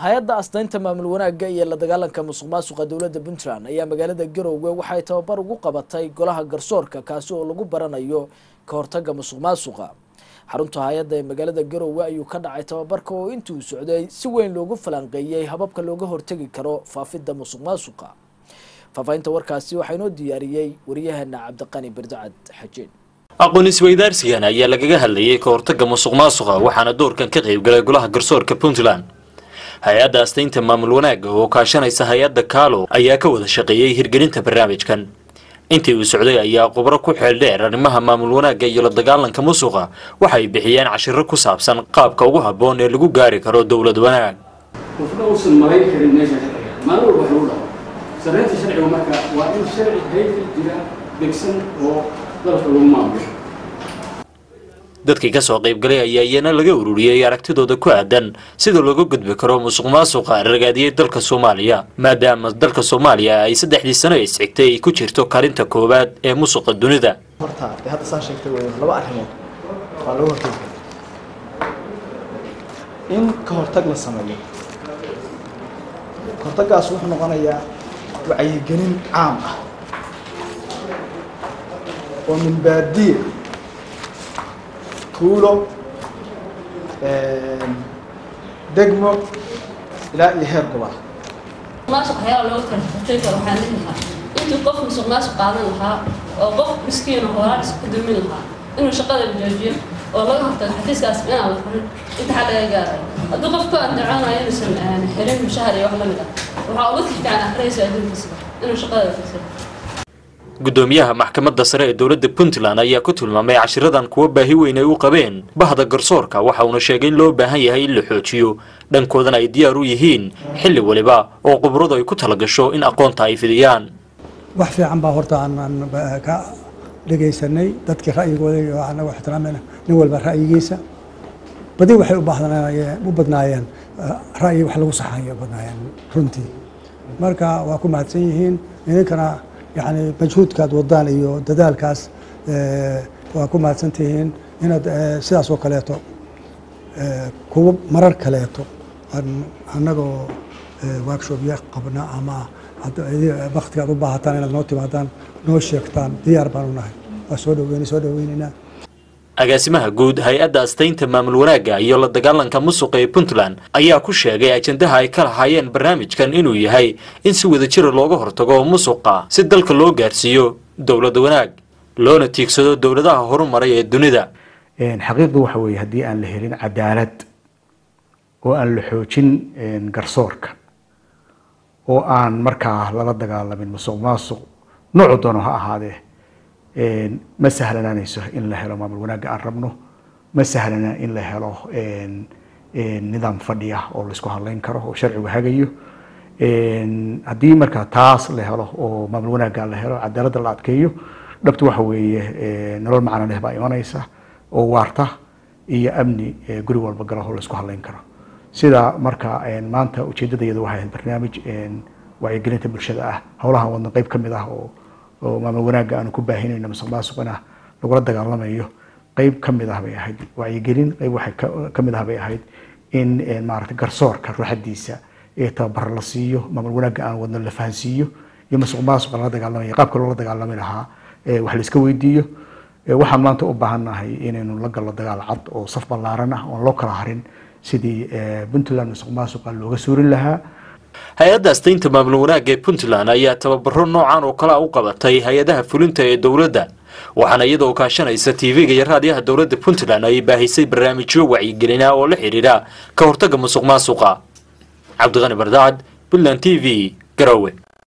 hay-adda astaynta maamul wanaagga iyo la dagaalanka musuq maasuqa dowladda puntland ayaa magaalada garowe waxay tababar ugu qabatay golaha garsoorka kaasi oo lagu baranayo ka hortaga musuq maasuqa xarunta hay-adda ee magaalada garowe ayuu ka dhacay tababarka oo intii uu socday si weyn loogu falanqeeyey hababka looga hortegi karo faafidda musuq maasuqa faahfaahinta warkaasi waxaa inoo diyaariyey waryaheena cabdiqani berdacad xajeen aqoon isweydaarsigan ayaa lagaga hadlayay ka hortaga musuq maasuqa waxaana doorkan ka qaybgalay golaha garsoorka puntland hay-adda astaynta maamul wanaagga oo kaashanaysa hay-adda kaalo ayaa ka wada shaqeeyey hirgelinta barnaamijkan intii uu socday ayaa khubro ku xeel dheer arrimaha maamul wanaagga iyo la dagaalanka musuqa waxay bixiyeen cashiro ku saabsan qaabka ugu habboon ee lagu gaari karo dowlad wanaag qofna uusan malayn karin meesha sharciga maalin walba wax lagu dhaco sarreynta sharciga marka waa in sharci haykal jira degsan oo dalka lagu maamulo dadkii kasoo qaybgalay ayaa iyana laga ururiyey aragtidooda ku aadan sida looga gudbi karo musuq maasuqa ragaadiyey dalka soomaaliya maadaama dalka soomaaliya ay saddexdii sano isxigtay ay ku jirto karinta koowaad ee musuqa dunida horta dee hadda saa sheegtay wey laba arrimood waa laga hortagi kara in ka hortag la sameeyo ka hortaggaas wuxuu noqonayaa wacyigelin caam ah oo min baadiya tuulo degmo ilaa iyo heer gobol maasuq waxyaaba looga kala hortagi karo waxaan dhihi lahaa intuu qof musuq maasuq qaadan lahaa oo qof miskiin oo horaa isku dumin lahaa inuu shaqada joojiyo oo laga hortago xafiiskaas inaan la furin inta xal laga gaarayo hadduu qofku andacoonayo inuusan xirin mushahar iyo wax la mid ah waxaa uga fiican akhriyaysa adduunkiisa inuu shaqada fiirsado gudoomiyaha maxkamadda sare ee dowladda puntland ayaa ku tilmaamay cashiradan kuwa baahi weyn ay u qabeen bahda garsoorka waxa uuna sheegay in loo baahan yahay in la xoojiyo dhankoodana ay diyaar u yihiin xilli waliba oo khibradu ay ku talagasho in aqoonta ay fidiyaan wax fiican baa horta aan ka dhegaysanay dadkii ra'yigooda iyo anagu ixtiraamayna nin walba ra'yigiisa badi waxay u baahdanaayeen u badnaayeen ra'yi wax lagu saxayo badnaayeen runtii marka waa ku mahadsan yihiin idinkana yani majhuudkaad wadaan iyo dadaalkaas waa ku mahadsan tihiin inaad sidaas oo kaleeto kuwa marar kaleeto annagoo workshopya qabna ama waktigaad u baahataan inaad noo timaadaan noo sheegtaan diyaar baan u nahay waa soo dhaweyn soo dhaweynaynaa agaasimaha guud hay-adda astaynta maamul wanaagga iyo la dagaalanka musuqa ee puntland ayaa ku sheegay ajandaha ay ka lahaayeen barnaamijkan inuu yahay in si wada jira looga hortago musuqa si dalka loo gaarsiiyo dowlad wanaag loona tiigsado dowladaha horumaray ee dunida xaqiiqdu waxa weeye haddii aan la helin cadaalad oo aan la xoojin garsoorka oo aan markaa lala dagaalamin musuq maasuq noocu doono ha ahaadee ma sahlanaanayso in la helo maamul wanaagga aan rabno ma sahlana in la helo nidaam fadhi ah oo laisku hadlayn karo oo sharcigu hagayo haddii markaa taas la helo oo maamul wanaagga la helo cadaaladda la adkeeyo dhabtu waxa weeye nolol macno leh baa imanaysa oo waarta iyo amni guri walba galo oo laisku hadlayn karo sida marka maanta ujeedadayadu waxay ahayd barnaamij wacyigelinta bulshada ah howlahan wadna qeyb ka mid ah oo oo maamul wanaagga aanu ku baahinayno musuq maasuqina lagula dagaalamayo qeyb ka mid ah bay ahayd wacyigelin qeyb waxay ka mid ah bay ahayd in maaragtay garsoorka ruuxadiisa ee tababar la siiyo maamul wanaagga aan wadno la fahansiiyo iyo musuq maasuqa lala dagaalamaya qaabka loola dagaalami lahaa wax la iska weydiiyo waxaan maanta u baahannahay inaynu la gallo dagaal cad oo saf ballaaran ah oon loo kala harin sidii puntland musuq maasuqa looga suurin lahaa hay-adda astaynta maamul wanaagga ee puntland ayaa tababaro noocan oo kale a u qabatay hay-adaha fulinta ee dowladda waxaana iyadoo kaashanaysa tv-ga iyo raadiyaha dowladda puntland ay baahisay barnaamijyo wacyigelina oo la xidhiidha ka hortagga musuq maasuqa cabdiqani bardacad puntland t v garowe